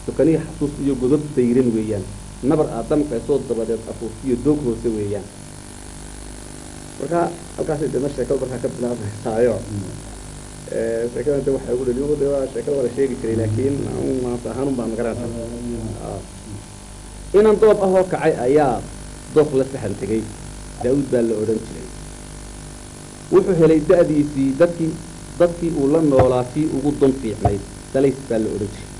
dukanihi xasuus iyo godob dayran weeyaan nabar aad damqaysoo dabadeed afuufiyo doog hoose weeyaan marka halkaasay dema sheekada markaa ka bilaabmaysaayo sheekada inta waxaa ugu dhaliyo de waa sheekada waa la sheegi jiray laakiin maanta ahaanun baan magaranaysa inan doob ahoo kacay ayaa dooq la saxan tegay daa-uud baa la odhan jiray wuxuu helay da-diisii dadkii dadkii uu la noolaa tii ugu don fiicnayd dalays baa la odhan jiray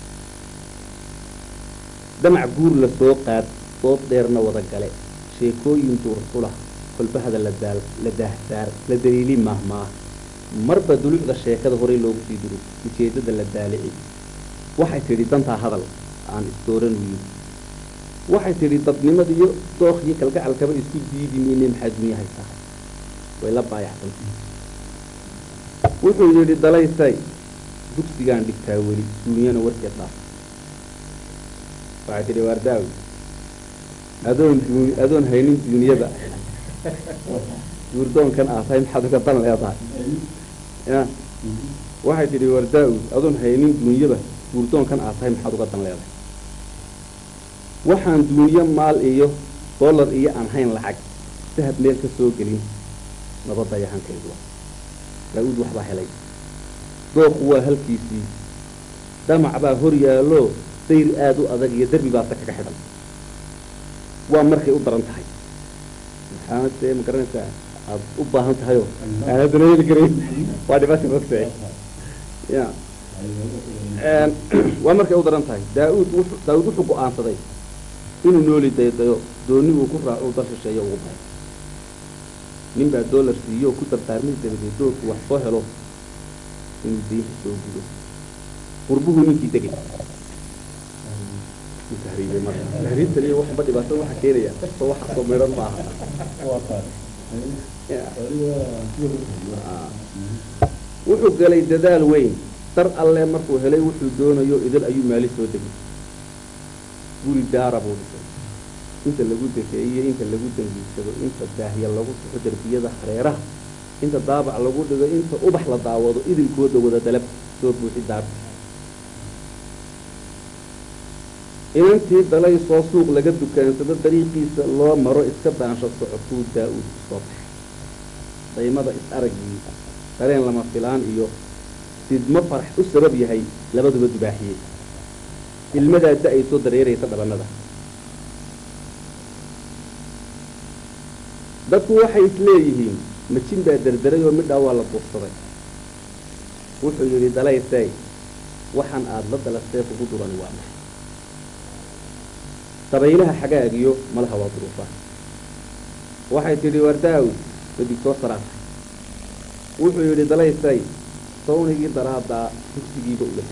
damac guur la soo qaad doob dheerna wada gale sheekooyin duurxula kolbahada la daal la daahsaar la daliili maahmaah marba dulucda sheekada horey loogu sii diro ujeeddada la daalici waxay tidhi dantaa hadal aan isdooran wiil waxay tidhi dadnimada iyo dookh iyo kalgacalkaba isku diidi mayne maxaa dunya haysaa way la baayaxsantay wuxuu yidhi dalaysay dugsigaan dhigtaa weli duunyana warkeed dhaaf waxay tidhi waardaawi adoon duun adoon haynin duuniyada guurdoonkan aad tahay maxaad uga dan leedahay ya waxay tidhi wardaa-u adoon haynin duunyada guurdoonkan aad tahay maxaad uga dan leedahay waxaan duunyo maal iyo dollar iyo aan hayn lacag dahab meel ka soo gelin nabadayahankayduwa daa-uud waxbaa helay dooqu waa halkiisii dhamac baa hor yaallo dayr aada u adag iyo derbi baasa kaga xidhan waa markay u daran tahay maxaad dee ma garanaysaa aada u baahan tahayoo aan haddana heli karayn waa dhibaata mogta ya waa markay u daran tahay daa-uud wuxuu daa-uud wuxuu go-aansaday inuu nooli daydayo dooni uu ku raaco dal shisheeyo ugu bahay nin baa dollar siiyo oo ku dardaarmay dabadeed doorku wax soo helo inuu diinta soo gudo qurbuhu ninkii degay tahriibay marka tahriibtan iyo waxba dhibaatada waxa keenaya kastoo waxa soo meedhan maaha wuxuu galay dadaal weyn dar alle markuu helay wuxuu doonayo idil ayuu maali soo degay guri daara buu dhisay inta lagu dekeeyo inta lagu dangiigsado inta daahya lagu suxo derbiyada hareeraha inta daabac lagu dhigo inta ubax la daawado idinkooda wada dalab soo buuxi daarta inantii dalay soo suuq laga dukaansado dariiqiisa loo maro iska daansho socotuu daa-uud soo baxay daymada is araggii dareen lama filaan iyo sidmo farax u sabab yahay labaduba dubaaxiyey ilmadaa da ay soo dareeraysa dhabanada dadku waxay isleeyihiin majin baa derderay oo midhaa waa la duursaday wuxuu yidhi dalaysay waxaan aada la dalastee kugu durani waa maxay dabaylaha xagaagiyo malaha waa duruufa waxay tidhi wardaawi badigtoo saraatay wuxuu yidhi dalaysay sawnigii daraadaa dugsigiiba ula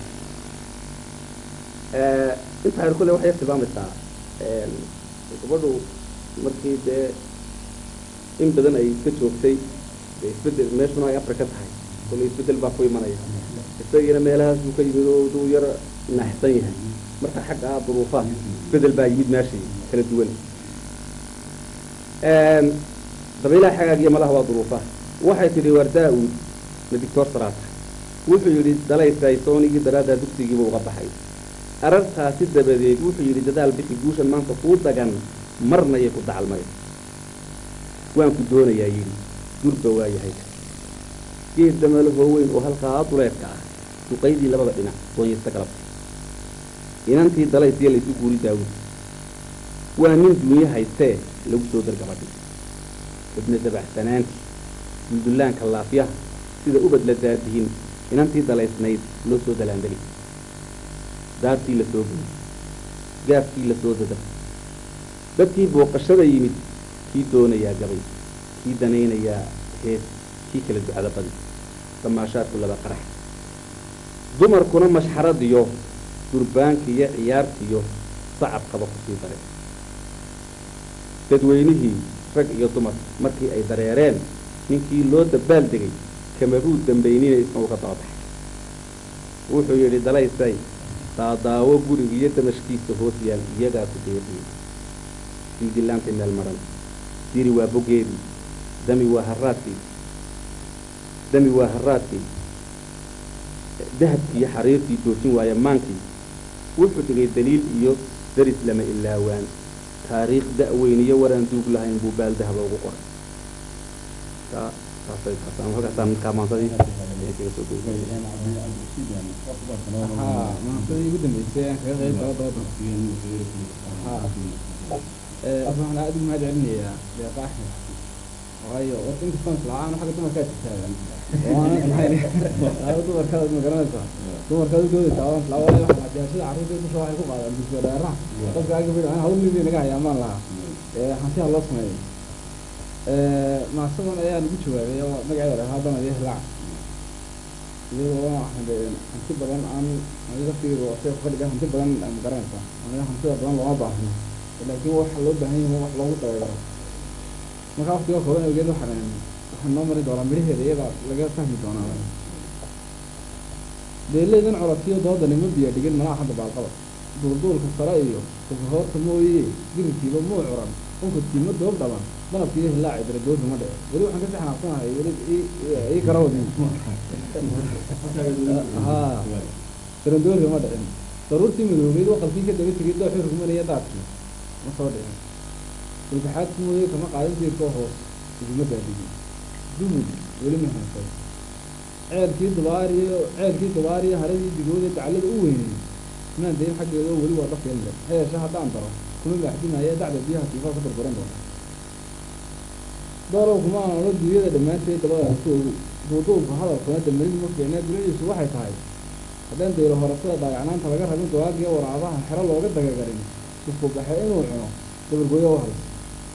intaa her kule waxay tilmaamaysaa gabadhu markii dee in badan ay iska joogtay dee isbedel meeshuna ay afrika tahay kule isbedel baa ku imanaya isagiina meelahaas buu ka yimid oo duu yar naaxsan yahay marka xagga ah duruufaha isbedel baa yimid meeshii kala duwan dabaylaha xagaagiyo malaha waa duruufaha waxay tidhi wardaa-uud na dictor saraata wuxuu yidhi dalaysay soonigii daraaddaa dugsigiiba uga baxay arartaasi dabadeed wuxuu yidhi dadaal bixi guushan maanta kuu dagan marnayay ku dacalmay waan ku doonayaa yidhi gurba waa yahay geed damalahoo weyn oo halkaa duleedka ah duqaydii labada dhinac doonyasta galabta inantii dalaysiya laysu guuri daawud waa nin duunyo haystee lagu soo dargabadhi ibna dabacsanaanti duldullaanka laafyaha sida ubad la daadihin inantii dalaysnayd loo soo dalaandali daartii la soo geli gaafkii la soo dadab dadkii booqashada yimid kii doonayaa gabay kii danaynayaa hees kii kala ducada badi damaashaadku laba qarax dumarkuna mashxaradiyo durbaankiiyo ciyaartiyo sacabkaba kusii daray dadweynihii rag iyo dumar markii ay dareereen ninkii loo dabaal degay kamabuu dambaynina isna uga daba baxay wuxuu yidhi dalaysay daadaawo gurigiiyo damashkiisa hoos yaal iyagaa ku deeqiyey sildillaantay meel maran diri waa bogeedii dami waa haraadkii dami waa haraadkii dahabkii iyo xariirtii joojin waaya maankii wuxuu tegay daliil iyo daris lama ilaawaan taariikh da-weyn iyo waraan duug lahayn buu baaldahaba ugu qoray taa taasay taasaan halkaasaan markaa maansadii kaga soo goyay haa maansadii ugu dambeysay aan kaga qayb galo dooda haa waxaan aada ugu mahad celinayaa deeqa axmed waayo horta inkastaan isla'aan xagga dumarkaa jirtaagan waanan lahayn dumarkaad ma garanaysaa dumarkaad u doodaysaa waan islaa waayo waxaa jaashada carruurta dusha waxay ku qaadaan dugsiga dheeraha dadka aga bidh hawl midii naga hayaa maan lahaa hantiha loo sameeyay maasadan ayaan ugu jawaabay oo magaceeda dhahaa haddana iyo hilaac iyadoo hanti badan aan aniga laftigeeda oo sheekh fadhiga hanti badan ma garanaysaa aniga hantida badan looma baahno laakiin waxa loo baahan yahay wax loogu dabeero markaa waqtiga kooban awgeed waxaan waxaan noo mari doonaa midhaheeda iyada laga fahmi doonaa beelaydan colakiyo doodani ma biyo dhigin malaha hadda baalqaba duulduulka sare iyo kufahoorta mooye girirkiiba muu curan unkadkii ma doob dhaban danabkiiyo hilaaci daradoodda ma dhici weli waxaan kasii xanaaqsanahay weli ii karawadin haa daradoodka ma dhicin daruurtii madoobeyd waqalkii ka daba tegay dooxii rugmanaya daadkii ma soo dhicin sulbaxaadki mooye kama qaadan jiirkoo hoos iguma daadigi dumud weli ma haysay ceelkii dubaariyo ceelkii dubaariyo haradii digooda daclada u weynay maan dayn xaggeedoo weli waa dhafyan le ha yeeshe haddaan daro kuma baaxdinaya dacda biyaha tiifaa ka burburan doona doolow kuma aan ola duunyada dhammaanteed dabada ku ogu duuduubka hadalkuna damarin ma fiicnaa dunidiisu waxay tahay haddaan daylo horasada daayacnaanta laga rabin dawaagiyo waraabaha xero looga dagagarin isku baxe inuu cuno dabargooyo u halis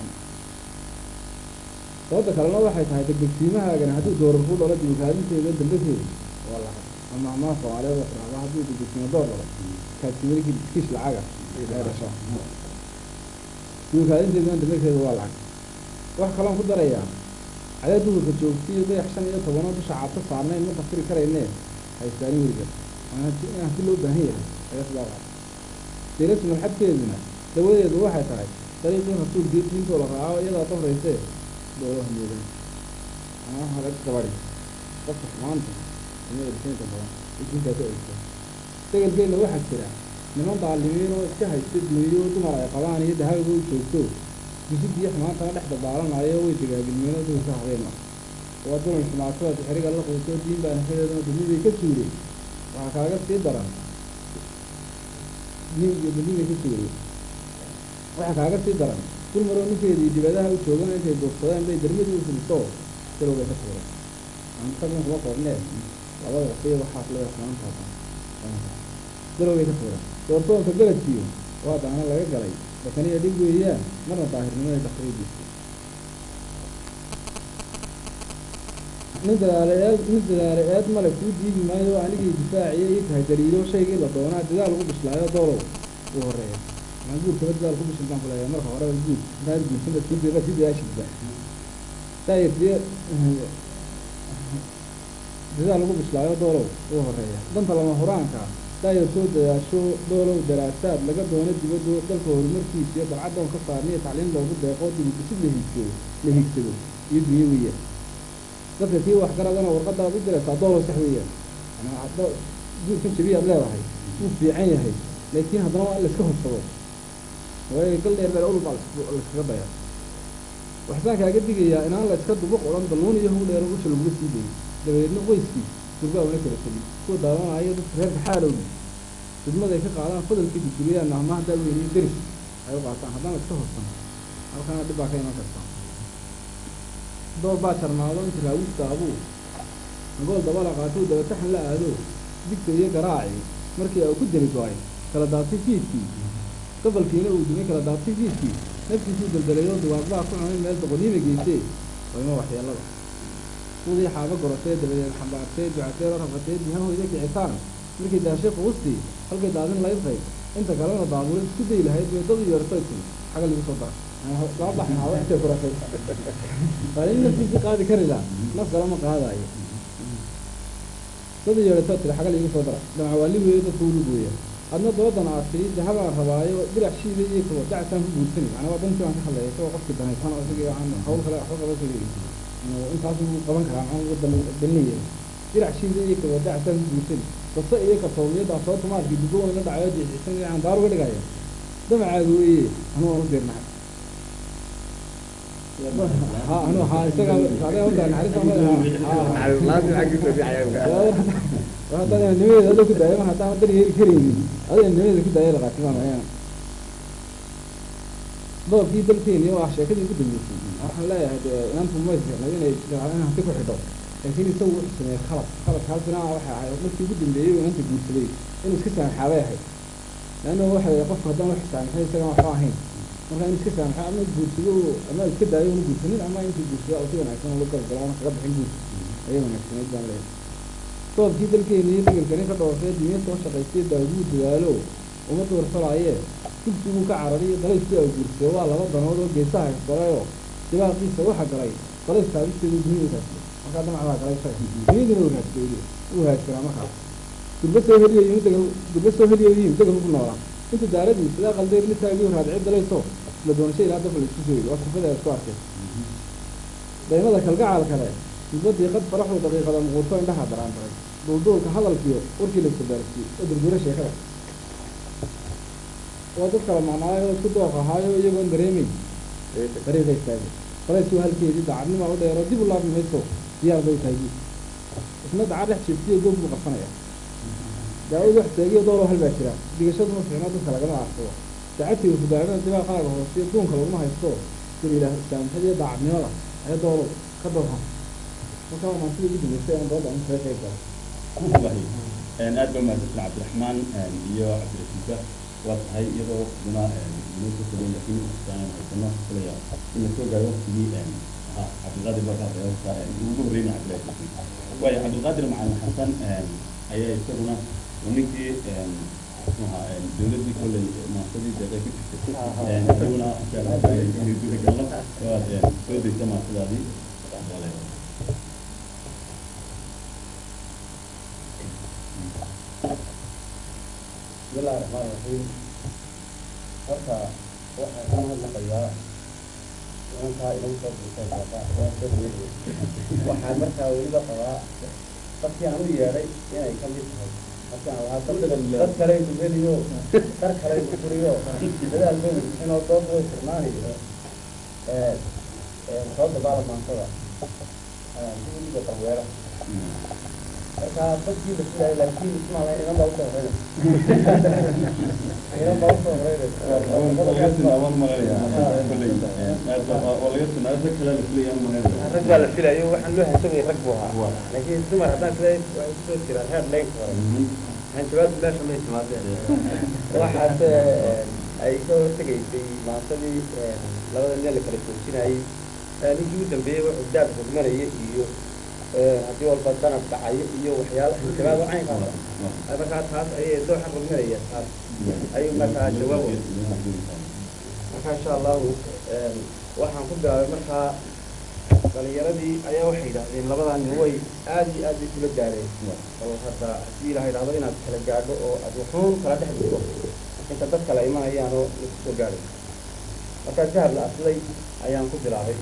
sababta kalena waxay tahay degdegsiimahaagana hadduu doorar ku dhalo dibukaalinteeda dambateeda waa lacag ama amaha soomaaliyeed waa tiraahdaa hadduu degdegsiimo door dhalo kaadsimarikii kiish lacaga ay dhasho dibukaalinteedana dambateeda waa lacag wax kaloon ku darayaa cadee duhurka joogta iyo dayax shan iyo tobanoo dusha caabta saarnayn ma tafkiri karaynee haystaanin weliga in hanti loo baahan yahay ayaa sidaa waa deerasi marxadkeeduna dawadeedu waxay tahay dariiqii rasuulkii diintoo la raaco iyadaa dafraysee doodo hameedan amaha laga gabadi qofka xumaanta imada dhisaynta badan ee diintaa ka egta degelkeenna waxaa jira niman daalimiin oo iska haysta duuniyo dumar ay qabaan iyo dahabiga u joogto gusidiyo xumaantana dhex dabaalanayo way dagaagilmeeno duhurka habeenna waa dulan xumaatada xiriga la quuto diin baa nafadeedana dunidii ka suuray waxaa kaaga sii daran nin iyo dunidii ka suuray waxaa kaaga sii daran dul maroo ninkeedii dibadaha u joogan intay duursadeen bay dermadii u filiso dalowbay ka suuray antagan kuma koobnee labada waqtiya waxaas leeya xumaantaasa dalowbay ka suuray doortoonka beledkiiyo waa daana laga galay bakaniya dhig weeyaan marna daahirnimada takriibiisa nin dadaala eed nin dadaala eed male kuu diidi maayo anigii difaaciya ii tahay daliilo shaygii la doonaa dadaal ugu bislaayo doolow uu horeeya maa guurkaba dadaal ku bishil baan kuleeyahay marka hore guur intaad guursanad kudeeba si dadaashidba daayirtiye dadaal ugu bislaayo doolow uu horeeya danta lama huraanka daayir soo dadaasho doolow daraasaad laga doono dibaddo dalka horumarkiisa iyo dalcadoon ka saarniyo tacliim loogu deeqo dibidisid la hiigsado la hiigsado iyo dunyo weeyaan dadka kii waxgaradana warqadaad u diraysaa doolow sax weeyaan guurkan jabiyaad leedahay wuu fiican yahay laakiin haddana waa in laiska hubsado waayo gal dheer meel ulub baa laiskaga daya waxsaan kaaga digayaa inaan la iska dubuq odhan dalnuun iyo hug dheer usha laguga sii dayo dabadeedna qoyskii durbaa una kala tegin kuwa daawanaayo dadka reerka xaalowdi dudmaday ka qaadaan fadalkii guduriyaan mahmaha daaweyniyo deris ay u qaataan haddana iska hubsan halkana dhib baa ka iman karta door baa jarmaado inta raawistaabu nagool dabala qaatuu dabataxan la aado digta iyo garaaci markii uu ku jeli go-ay kala daabtay fiidkii gobolkiina uu dumay kala daabtay fiidkii naftiisuu daldalayoo duwaagbaa ku cunay meel doqoniima geysee wayma waxyeelada udii xaaba gorotee dabadeed xambaartee ducatee la rafatee bihahoyda kicitaan markay daashay quustii halkay daadin laydray inta kalena daabuulad isku dayi lahayd bay dad yeertay tiri xaga lagu soo dara laba baxnaado intay kuratay waa in naftiisii qaadi kari laha naf kale ma qaadaayo dad yeertay tiri xaga lagu soo dara dhamac waa li weeyo dadka ulu gooya adna doodan aad tiri dahabaan rabaayo dirac shiida iyo kabo dacasaan ku guursani macnaa waa dantii baan ka hadlaya isagoo qofkii danaysan oo isagii aan hawl kale waxba qaba kaleeyi intaas uu qaban karaa maxaa wadan dalnaya dirac shiida iyo kabo dacasaan ku guursani kasta iyo kalsoomiyaddaa soo tumaadkii dugo wayna dhacayo jixisan iyo candaar uga dhigaya damacaaga weeye anuu aan u dirnahay ha anu ha isaga adiga u daray naxariista haddaan nimadeeda ada ku daayo mar haddaan dar yeeli karaynin adiga nimadeeda ku daayo laqaatimaan ayaan doobkii dalkeeni waa sheekadii ugu dambeysay waxaan leeyahay dee inaantu may fiicnay inay in hanti ku xidho laakiin isagu wuxuu sameeyey khalad khaladkaasina waxay ahayd markii ugu dambeeyey uu inanta guursaday inuu iska saamaxaabay ahayd leanna waxay qofku haddaan wax saamaxay isagaan waxba ahayn marka in iska saamaxo ama guursado ama iska daayo una guursanin ama intuu guursado oo si wanaagsan ula galgalo ama kaga bixin guursa ayay wanaagsanayd baan leeyahay doobkii dalkeeni iyo degelkani ka dhoofee dinya soo shaqaystay daaguu dadaalo uma duursalaaye dugsiguu ka carariyo dalayskii ay guursay waa laba danood oo geesaha isgalayoo dibaaqiisa waxa galay dalays taabisteedu duniyadu raadsaday markaa damac baa galay isaga duniyaduna uu raadsaday uu haadsanaa markaas durba soo heliyayin degan durba soo heliyayin degan ugu noolaa inta daaradii sidaa qaldeer la taagiyuu raadicay dalayso isla doonasho ilaa dabka la isku soo yidhi waa kufada isku arkay daymada kalgacaal kale dibadii qad faraxdu daqiiqada muquurto indhaha daraan daray duulduulka hadalkiyo warkii la isbarbaarsiiyey oo durdura sheekada waa dad kala maqnaayo oo isku dooq ahaayo iyagoon dareemay dariiqa istaagay dalaysuu halkeedii dacadnimaa u dheero dib u laabi mayso diyaar bay taagi isna daca dhex jeebtiyo goob buu qarsanaya daawad wax taagiyo dooloo hal baa jira digashadu ma fiicno dadka lagama aarsado dacadtiga fudaanada dibaaqaaga hoosiyo duunka laguma haysto sida ilaah islaamxada iyo daacadnimada ayaa doolo ka doorha marka waa maantida ugu dambeysay aan dooda in kaga qayb galo aad ba mahadsan cabdiraxmaan iyo cabdirasiisa waa tahay iyadoo waqtiguna inoo soo fogay laakiin aan haysano filaya in la soo gaaro waqtigii ahaa cabdilqaadir markaa reerta ugu horreynay cabdilaahi waayo cabdilqaadir macalin xasan ayaa isaguna ninkii muxuaha dowladdii kolley maasadii deeqay ku jirtay isaguna gudagalo waad soo daysa maasadaadii بسم الله الرحمن الرحيم horta waxaan ka mahadnaqayaa inankaa ilan soo buuteen baaqa waan soo weeyey waxaan markaa weliba qabaa dadkii aan u yeedhay inay ka mid tahay markaan lahaa dad dad kale dugeliyo dar kale duguriyo dadaal bay inoo dood way furnaanayo soo dabaala maantada dibiga qalweera marka dadkii la filayo laakiin ismaala inan baa usoo horeynaysa inan baa usoo rag baa la filayo waxaan loo hansamay rag buu ahaa laakiin dumar haddaan sida waxay kusoo jiraan heer leyn hore hanjabaadu meesha may timaadeen waxaas ay ka hortegaysay maantadii labada nin la kala joojinayay ninkii u dambeeyey wuxuu daab hogmanaya iyo haddii walba danab dhacayo iyo waxyaala hanjabaado caynkaas markaa taas ayay dooxa hogmanaya taas ayuu markaa jawaab marka insha allahu waxaan ku bilaabay markaa dhalinyaradii ayaa waxay yidhahdeen labadaa nin way aad iyo aad bay kula gaareen oo hadda haddii ilaha yidhahdo inaad kala gaadho oo aad wuxuun kala dhex dhigo inta dad kale imanayaan oo lagu soo gaadhay markaa jahar la aslay ayaan ku bilaabay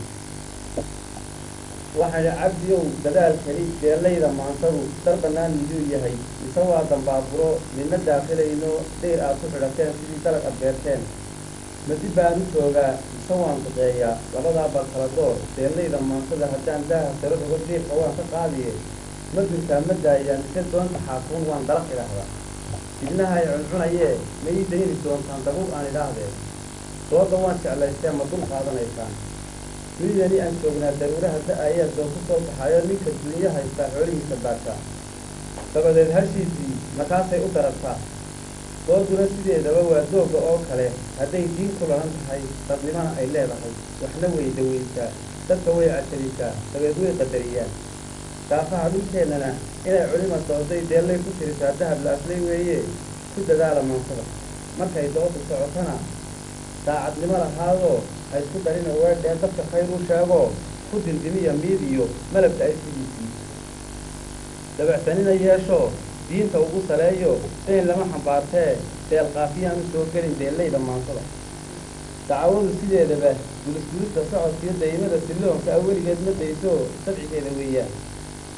waxaa idhi cabdiyow dadaalkani deelayda maantadu dar bannaan miduu yahay mise waa dambaaburo midna daakilayno dayr aad ku xidhateen sidii dalag ad beerteen madi baan u joogaa mise waan duqeeyaa labadaa bal kala door deelayda maantada haddaan daaha saro rogo diirka waan ka qaadiye ma durtaa ma daayaan mise doonta xaakuun waan dalaq idhaahdaa idnaha ay cuncunayee ma ii dayni doontaan dabuur aan idhaahdee dooda waan jeclaystee ma dul qaadanaysaan midani aan joognaa daruuraha da-ayaa doon ku soo baxayo ninka dunyo haystaa xoolihiisa baartaa dabadeed hashiisii markaasay u darartaa dooduna sideedaba waa dooga oo kale hadday diin ku lahan tahay dadnimana ay leedahay waxna way dawaysaa dadka way cajalisaa dabeed way qadariyaan daafaha dhulkeennana inay culima dooday deellay ku tirisaa dahab la aslay weeye ku dadaala maantada markay doodu socotana daacadnimo lahaadoo ha isku darina weedhee dadka khayr u sheegoo ku dindimiya miid iyo malabka ay sidiisii dabacsanina yeeshoo diinta ugu saleeyo dayn lama xambaartee deel qaafiyaan u soo gelin deellayda maantada dacwadu sideedaba gulisgulista socodkiyo daymada silloonka a weligeed ma dayso sabcigeeda weeyaan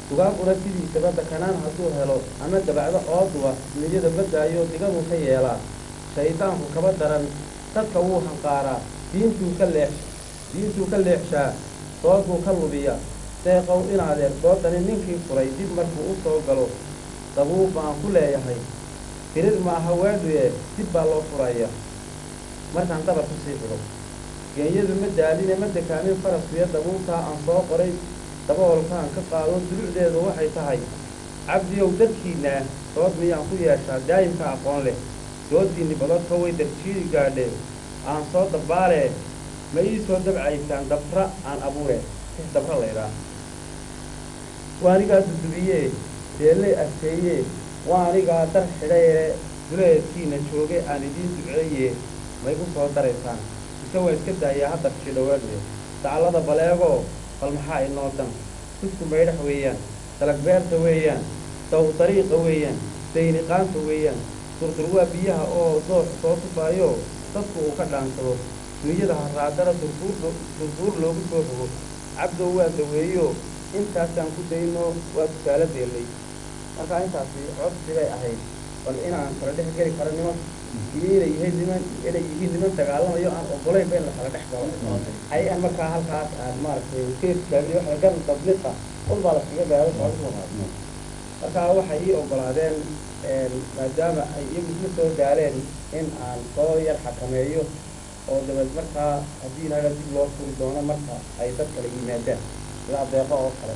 dugaaguna sidiisaba dakanaan hadduu helo ama dabacdo ooduba niyada ma daayo digadu ka yeelaa shaydaanku kaba daran dadka wuu hanqaaraa diintuu ka leex diintuu ka leexshaa doodbuu ka lubiya deeqow inaadeer doodani ninkii furay dib markuu u soo galo dabuub baan ku leeyahay tirir maaha weedhuye dib baa loo furaya markaan dabar ku sii xidho geenyadu ma daaline ma dekaanin faraskuyo dabuubtaa aan soo qoray daboolkaan ka qaado dulucdeedu waxay tahay cabdiyow dadkiinaa dood miyaan ku yeeshaa daayimka aqoon leh dooddiinni badadka way darjiidi gaadhee aan soo dabbaalee ma ii soo dabcaysaan dabra aan abuure six dabra laydhaa waa anigaa dudubiyee deelley adkeeyee waa anigaa dar xidhayee duleedkiina jooge aan idiin duceeye ma igu soo daraysaan mise waa iska daayaa hadda fishidhawaadwe dacallada baleegoo bal maxaa inoo dan dusku maydhax weeyaan dalag beerta weeyaan daw dariiqa weeyaan dayniqaanta weeyaan durdur waa biyaha oo doox soo tufaayo dadku uu ka dhaansado dunyada haraadara durduur durduur loogu soo rogo cabdow waa daweeyo intaasaan ku dayno waa tusaale deellay markaa intaasi codsi bay ahayd bal inaan kala dhex geli karo niman iyo inay yihiin niman inay yihiin niman dagaalamayo aan ogolayn ba in la kala dhex galo ay aan markaa halkaas aan maaragtay keeskaagiyo waxa garan dabliqa ul baa laskaga gaaro socodku markaa waxay ii ogolaadeen maadaama ay iyagu isla soo gaaleen in aan soo yar xakameeyo oo dabeed markaa haddii inaga dib loo furi doono marka ay dad kala yimaadaan sida adeeqo oo kale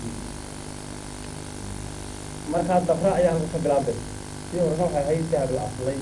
markaa dabra ayaa halka ka bilaabay sii horena waxay ahayd dahab la aslay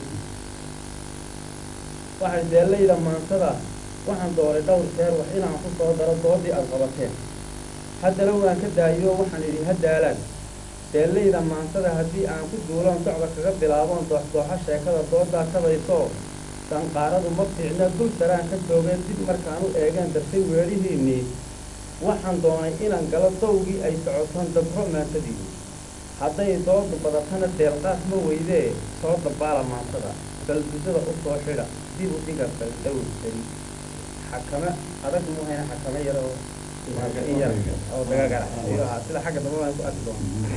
waxay deellayda maansada waxaan dooray dhowr jeer wax inaan ku soo daro doodii aad qabateen haddana waan ka daayo waxaan idhi ha daalaan deellayda maansada haddii aan ku duuloon docda kaga bilaaboon dooxdooxa sheekada doodaa kabayso sanqaaradu ma fiicna dul saraan ka joogeen dib markaan u eegeen dartay weedhihiinnii waxaan doonay inaan galo dawgii ay socotaan dabro maantadii hadday doodu badatana deelqaas ma weydee soo dabaala maansada balbusada u soo xidha dib u dhiga baldawrsari xakame adag muhayna xakame yar oo in yar oo dagagara sida xagga dambe baan ku arki doona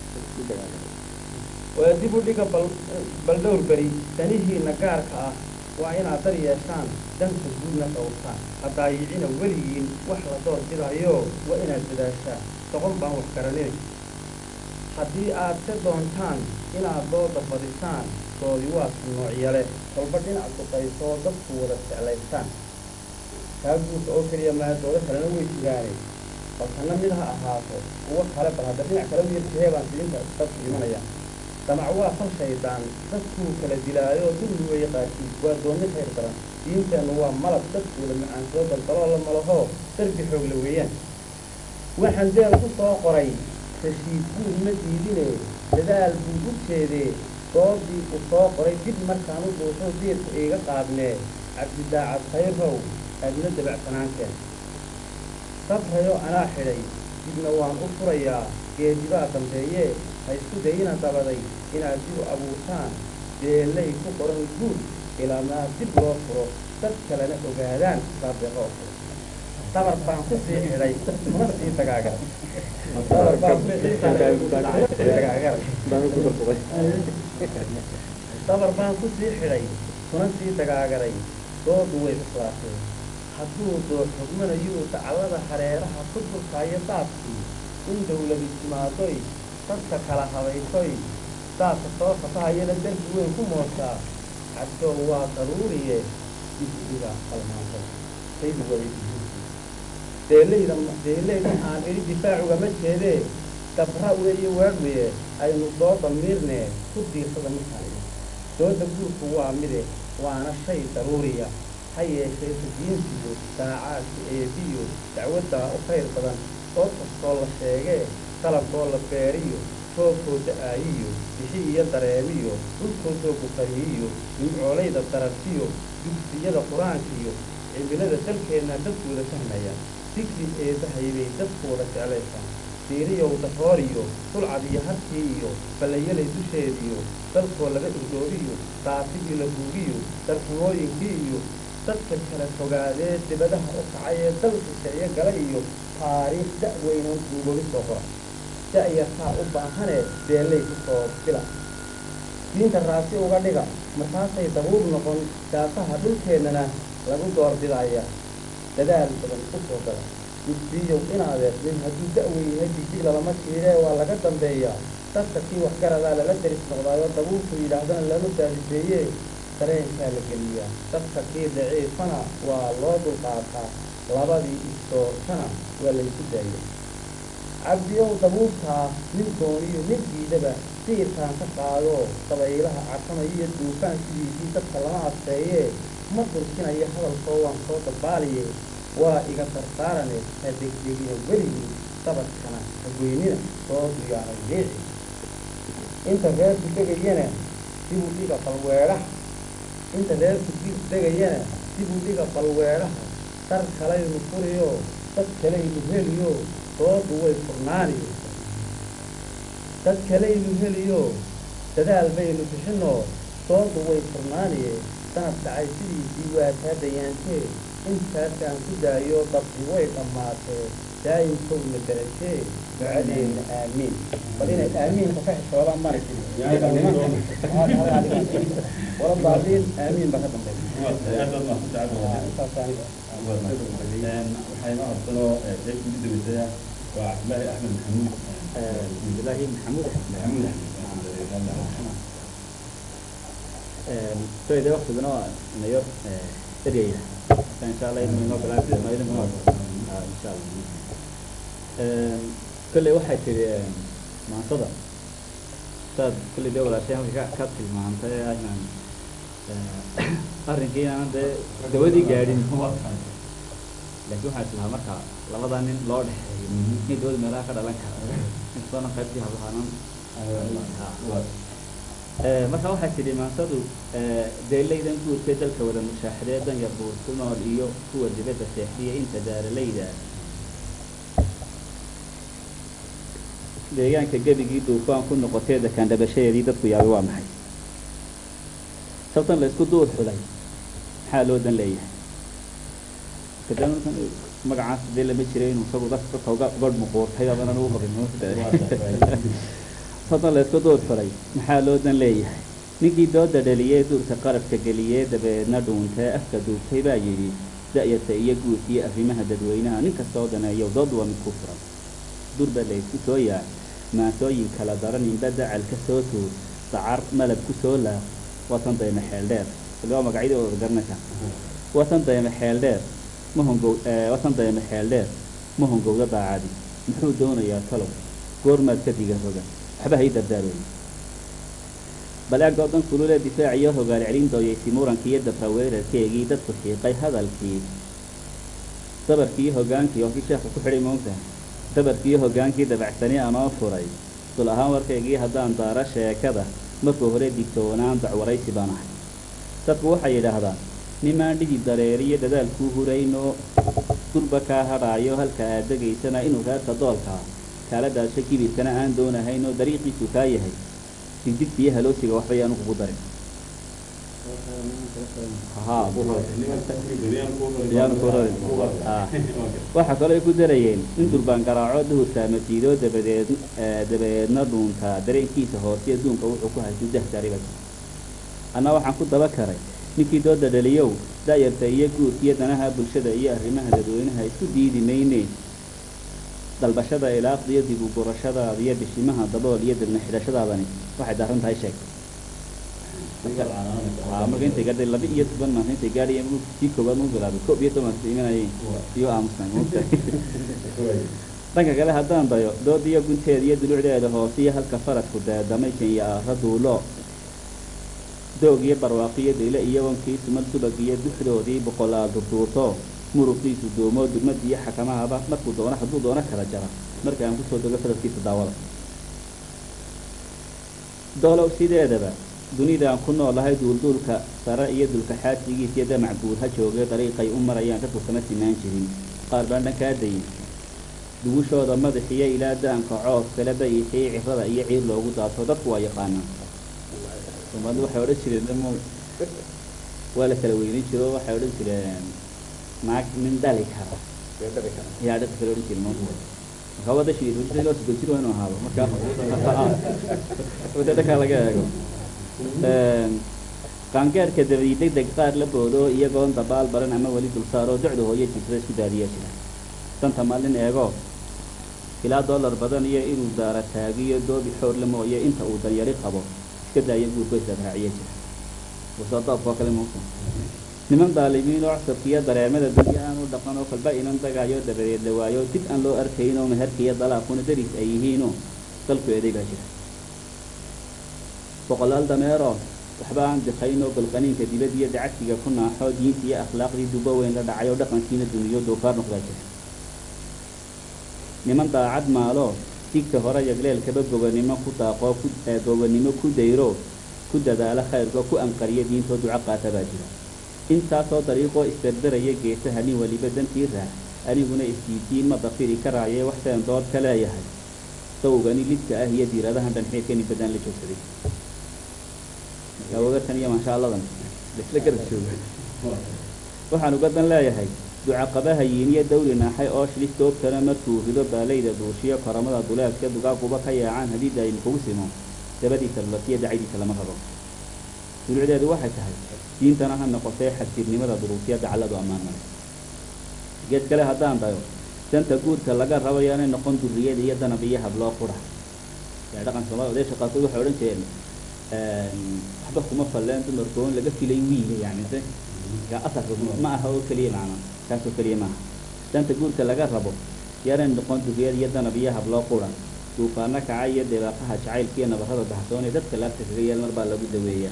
waa dib u dhiga bal baldhowr beri danihiina gaarka ah waa inaad dar yeeshaan danka guudna dhowrtaan hadaayicina weligiin wax la door bidayo waa inaad dadaashaan doqon baan wax garanin haddii aad ka doontaan inaad dooda badisaan doodi waa sunnoocyale kolba dhinac duqaysoo dadku wada jeclaystaan taa guurka oo keliya maa doodo kalena way jiraane balkana mid ha ahaato kuwo kale bal hadda dhinac kale wiirkahee baan silinta dadku imanaya damac waa fal shaydaan dadkuu kala dilaayo dulli weeye qaarkiis waa doonni khayr daran diinteennu waa malab dadkooda macaansoo balbaloo la malaho darbi xoogla weeyaan waxaan deel ku soo qoray rashiid guud ma diidine dadaal buu u jeedee doodii u soo qoray dib markaan u dhuuxo deedku iiga qaadnee cabdidaacad khayrow aadna dabacsanaanteen sabrayo anaa xidhay dibna waan u furayaa geedibaa dambeeyee ha isku dayina dabaday inaad dib u abuurtaan deellay ku qoran guud ilaamaa dib loo furo dad kalena ogaadaan saadeeqo oo kale dabar baan ku sii xidhay kuna sii dagaagar dabar baan ku sii xidhay dagaagar dabar baan ku sii xidhay kuna sii dagaagaray doodu way islaatay hadduu doo xugmanayuu dacallada hareeraha ku durkaayo daadkii in dawladi timaadoy dadka kala habaysoy daadka soo fatahayana darbi weyn ku mooshaa cabdow waa daruuriye dibdiga qalmaanto saydi waday deelayda deelayda aan idhi difaacugama jeedee dabra weeye waadweye aynu dooda miirnee ku diirsada markaan idhi dooda guurku waa mide waana shay daruuriya ha yeeshee sudiintiyo daacaadka eebiyo dacwaddaa u khayr badan dood kastoo la sheegee qalabkoo la beeriyo roobkoo da-aayiyo bixi iyo dareemiyo dhulkoodoo buqariyiyo nimcoolayda darartiyo dugsiyada qur-aankiyo cimilada dalkeenna dadkooda fahmaya digri eebahaybay dadkooda jeclaysaan diiriyow darooriyo dulcad iyo harkii iyo ballayalay dusheediyo dalkoo laga irdoobiyo daatigii la guugiyo darxumooyinkii iyo dadka kala fogaadee dibadaha u kacay ee dalka siciyo gala iyo taariikh da-weynoon duugobi soo qora da-yartaa u baahane beellay ku soo fila diinta raasi uga dhiga markaasay dabuub noqon daafaha dhulkeennana lagu doorbidaya dadaal badan u soo gala gudbiyow inaadeer nin hadduu da-wen yahay digdig lalama jiiree waa laga dambeeyaa dadka kii waxgaradaa lala deris noqdaayo dabuubku yidhaahdana lama daadiseeye dareenkaa la geliyaa dadka kii daciifana waa loo dulqaataa labadii istoortana waa laysu daayay cabdiyow dabuubtaa nin dooniyo nin diidaba siirkaan ka qaado dabaylaha carsamaya iyo duufaan sidiisii dadka lama adkeeyee ma dulkinayo hadalkoo waan soo dabaaliye waa iga dardaarane ha degdegina weligii dabadkana hagoynina soo duyaaray leeci inta reerku degayana dibuu dhiga balweedhaha inta reerku degayana dibuu dhiga balweedhaha dar kalaynu furiyo dad kalaynu heliyo doodu way furnaaniyo dad kalaynu heliyo dadaal baynu bixinoo doodu way furnaaniye sanad dhacay sidiisii waa taa dayaantee intaasaan ku daayo dabdi way dhammaatee daayimkowna darajee ducadeenna aamiin bal inay aamiinka ka xishoodaan mara wala baadiin aamiin baa ka dambeeya intaas aniga waxay noo horsanoo qaybta ugu dambeysaya waa cabdillaahi axmed maxamuud cabdillaahi maxamuud maxamuud soide waktigana waa nayo eryaya insha allah idin inoo bilaabi doono idin inoo insha allah kolley waxay tiri maansada saad kolley dee walaashay halka ka ka tilmaantay ah inaan arrinkii inaanan dee dawadii gaadhin laakiin waxaa islahaa marka labadaa nin loo dhexeeyo in dawada meelaha ka dhalan kara inkastoona qaybtii hablahaanan marka waxaa tidhi maansadu deelaydan guurkee dalka wada mushaaxadee danyar buur ku nool iyo kuwa dibadda seexdiya inta daaralayda deegaanka gebigii duufaan ku noqotee dakaan dhabashadeedii dadku yaabay waa maxay sabtan la isku duur xulay maxaa loo dan leeyahay kadaan magacaas dee lama jiray inuu isagu dadka dadka uga uga muquurtay abanan ugu horin sabtan la isku duur xulay maxaa loo dan leeyahay ninkii dooda dhaliyee duurka qarabka geliyee dabeedna dhuuntee afka duubtay baa yidhi da-yarta iyo guurka iyo arrimaha dadweynaha nin kastoo daneeyo dood waa mid ku furan durba la isku soo yaa maansooyin kala daran inba dacal ka soo tuur dacar malab ku soo laaq watan dayma xeel dheer waa magacyadii oo garanaysa watan dayma xeel dheer ma hongow watan dayma xeel dheer ma hongowda daacadi muxuu doonayaa talow goormaad ka diga roga waxba hay dardaarooyin bal eeg doodan kululee difaac iyo hogaal celin dooyaysay muranki iyo dabra weerarkeegii dadku xiiqay hadalkii dabarkii hogaankii oo kii sheekhu ku xidhay moogta dabarkii hogaankii dabacsani anoo furay dul ahaan warkaygii haddaan daara sheekada markuu hore digtoonaan dacwaraysi baan ahay dadku waxay yidhaahdaan nimaan dhidi dareeriyo dadaalkuu huraynoo durba kaa hadhaayo halka aad degaysana inuu reerka doolkaa kaala daasho kibirkana aan doonahaynoo dariiqiisu kaa yahay digdigta iyo haloosiga waxba yaanu kugu darin waxaa kaloo ay ku darayeen in durbaan garaaco duhurkaa masiidoo dabadeed dabadeedna dhuuntaa dareenkiisa hoose adduunka wuxuu ku haysu dahjariba anna waxaan ku daba karay ninkii dooda dhaliyow da-yarta iyo guurka iyo danaha bulshada iyo arrimaha dadweynaha isku diidi mayne dalbashada ilaaqda iyo dib u gurashadaada iyo bishimaha dabool iyo dibna xidhashadaadani waxay daaran tahay sheeg marka intay gaadhay laba iyo toban maanta intay gaadhayeen kii koowaad muu bilaabay koob iyo toban imanayeen iyo aamusnay muugta dhanka kale haddaan dayo dooda iyo gunteeda iyo dulucdeeda hoose iyo halka faradku daadamay kenya aara duulo doog iyo barwaaqo iyo dhile iyo wankii sumal subag iyo duxdoodii boqolaal durduurto muruqiisu doomo dugmad iyo xakamahaba markuu doono hadduu doono kala jara marka aan kusoo dego faradkiisa daawada doolow sideedaba dunidaan ku noolahay duulduulka sare iyo dulka xaadsigiis iyo damac guud ha joogay dariiqay u marayaan dadku kama sinaan jirin qaar baan dhankaa dayin dugushooda madaxiyo ilaa daanka coof kale dayixiyo cirada iyo ciir loogu daato dadku waa yaqaanaan soomaalida waxay odhan jireen m waa la kala weynin jiro waxay odhan jireen naag nin dhali kara yaa dhaqi kala odhan jiren marka wada shii loo soo jiro inuu ahaado marka wada dhaka laga eego qaangaarka dabadi deg deg qaar la boodo iyagoon dabaal baran ama weli dulsaaro docda hooyo jirsada isku daadiyaa jira danta maalin eego ilaa dollar badan iyo inuu daara taagiyo doobi xoor la mooye inta uu danyari qabo iska daaya guurko israaciya jira wasoodoobkoo kale muusa niman daalimiin oo cusubkiiyo dareemada dunyo aan u dhaqan oo kolba inan dagaayo dabadeed la waayo dib aan loo arkayn oo meherkiiyo dalaaquna daris ay yihiinoo dalku edegaa jira boqolaal dameero waxba aan dikayn oo balqaniinka dibad iyo dacagsiga ku naaxo diinta iyo akhlaaqdii dubo weyn la dhacay oo dhaqankiina duniyo doofaar noqdaa jira niman daacad maalo digta hore yagleelkaba gobanimo ku daaqoo ku gobanimo ku dayro ku dadaalo khayrkoo ku anqariya diintoo duco qaata baa jira intaasoo dariiqoo isdardaraya geesaha nin weliba dantii raac aniguna isdiidiin ma dafiri karaaye waxseen dood ka leeyahay dawgani lidka ah iyo diiradahan dhanxeedkani badaan la joogsaday marka wagartan iyo maashaalladan laisla garab jooga waxaan uga dan leeyahay ducaqabaha yiiniyo dawri naaxay oo shilis doobtana markuu rido baalayda duushiyo koramada duleedka dugaaguba ka yaacaan haddii daayim kugu simo dabadiisa lulasiyo dacaydiisa lama rabo dulucdeedu waxay tahay diintana ha noqotee xadjirnimada duruufiya dacalladu ammaan male geed kale haddaan dayo danta guurka laga rabo yaanay noqon durriyada iyo danab iyo habloo qura yaa dhaqan soomaalida odaysha qaarkood waxay odhan jireen waxba kuma falleen dumarkoon laga filay wiiga yani se yaa asalka ma aha oo keliya macna taas oo keliya maaha danta guurka laga rabo yaanay noqon durriyada iyo danab iyo habloo qura duufaano kaca iyo deebaaqaha jacaylka iyo nabarrada baxsoon ee dadka laabta kaga yaal mar baa lagu daweeyaa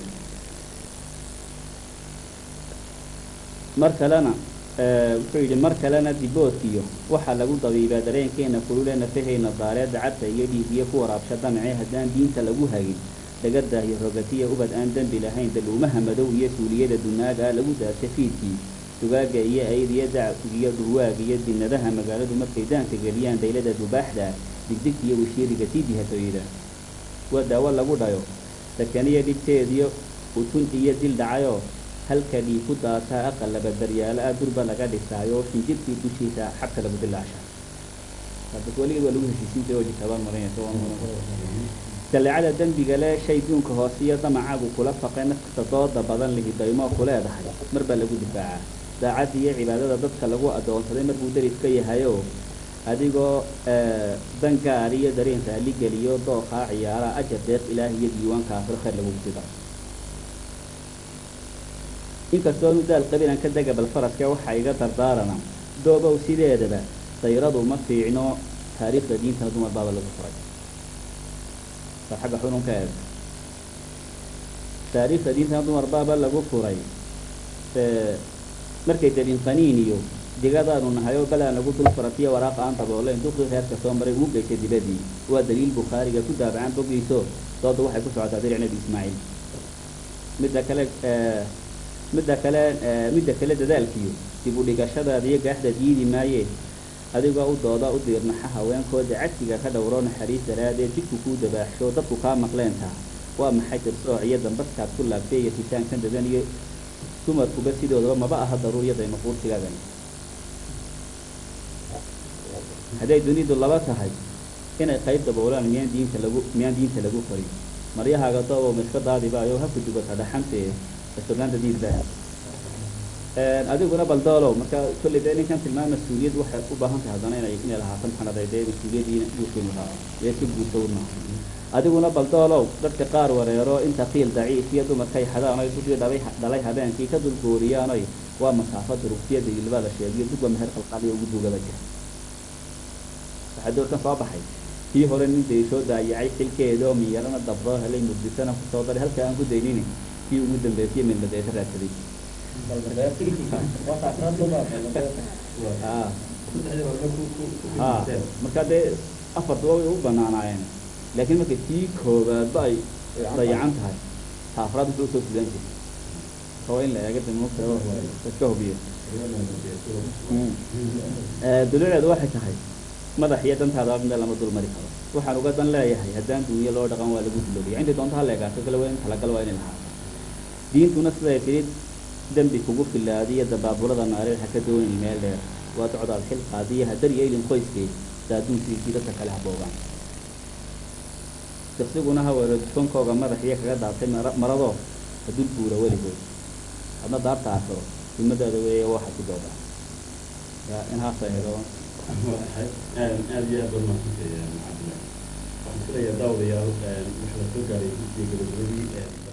mar kalena wuxuu yidhi mar kalena diboodkiyo waxaa lagu dabiibaa dareenkeena kulule nafaheyna daaree dacabta iyo dhiigiyo ku waraabsha damcee haddaan diinta lagu hagin dhagadaah iyo rogatiya ubad aan dembi lahayn daluumaha madow iyo suuliyada dunaaga lagu daasha fiidkii dugaaga iyo ayd iyo dacgiyo dhurwaag iyo dinadaha magaaladu markay daanka geliyaan daylada dubaaxda digdigta iyo wishiiriga sii dihatooyda waa daawo lagu dhayo sakaniyo dhibteediyo utun iyo dil dhacayoo halka dhii ku daataa aqalaba daryaalo ah durba laga dhisaayo shinjirkii dushiisa xabka lagu dilaasha weligeed waa lagu heshiisin jiray oo jikaabaan marinaysa jaleecada dembiga le shay duunka hoose iyo damacaagu kula faqay nafkasta dooda badan lihi daymoo ku leedahay mar baa lagu difaacaa daacadda iyo cibaadada dadka lagu addoonsaday markuu daris ka yahayoo adigoo dan gaar iyo dareen raali geliyo dooqaa ciyaara ajar deeq ilaah iyo diiwaanka aakhiro khayr lagu sida inkastoo nu daal qabilan ka dega bal faraska waxaa iga dardaarana doobow sideedaba dayradu ma fiicno taariikhda diintana dumar baaba lagu furay bal xagga xununka eeg taariikhda diintana dumar baaba lagu furay markay dabin qaniin iyo digadaanu nahay oo balaa nagu dul faratiyo waraaqa aan dabooleyn duqii reerka soo maray ugu geysay dibadii waa daliil bukhaariga ku daabacan bogiiso dooda waxay ku socotaa dariic nebi ismaaciil midda kale midda kale midda kale dadaalkiyo dib u dhigashadaada iyo gaaxda diidi maaye adigoo u dooda u diirnaxa haweenkooda cagsiga ka dhowro naxariis daraadee jidku kuu dabaaxsho dadku kaa maqleentaa waa maxay tirsooc iyo dambaskaad ku laabtay iyo titaankan dadan iyo dumarkuba sidoodaba maba aha daruuriyada maquursigaagani hadday dunidu laba tahay inay qayb daboolaan miyaan diinta lagu miyaan diinta lagu farin maryahaaga doobow ma iska daadibaayo ha ku dubata dhaxantee restauranta diinta adiguna baldoolow marka kolley dee ninkan tilmaam mas-uuliyad waxay u baahan tahay haddana inay inay lahaato maxanaday dee mas-uuliyadiina duushinu raaco ee si guurtowna adiguna baldoolow dadka qaar wareero inta qiil daciif iyo dumarkay xadaan oy dugii dhalay dhalay habeenkii ka dulgooriyaanoy waa masaafo durugtiyada ilbada sheegiyo dugba meher qalqaliyo ugu dugaba jira waxaa doorkan soo baxay kii hore nin day soo daayacay xilkeeda oo miyarana dabro helay mugdisana kusoo daray halka aan ku daynini kii ugu dambeysay midmadeesa raadsaday a marka dee afartuba way u banaanaayeen laakiin marka tii koobaadba ay dayacan tahay ta afraad wuxuu usoo sudan jiray oo in la eega damota iska hubiyo duluceedu waxay tahay madax iyo dantaada meel lama dul mari karo waxaan uga dan leeyahay haddaan duunyo loo dhaqan waa lagu duloobaya intii doonta ha leegaato kale waa in talagal waa inay lahaato diintuna siday tidhi dembi kugu filaadiyo dabaabulada naareed ha ka doonin meel dheer waa docdaad xil qaadiya hadar iyo ilin qoyskeed daaduunkiisii dadka kale haboogaan diqsiguna ha weero dukankooga madaxiyo kaga daatay mara- maradoo hadul buura weligood hadna daarta aasoo dimadaada weeye waxa ku dooda ya in haasa eedo aad iyo aad baad mahadsantahay cabdillah waxaan filayaa daawadayaal waxaa la soo gaaray guddiga gabagabadii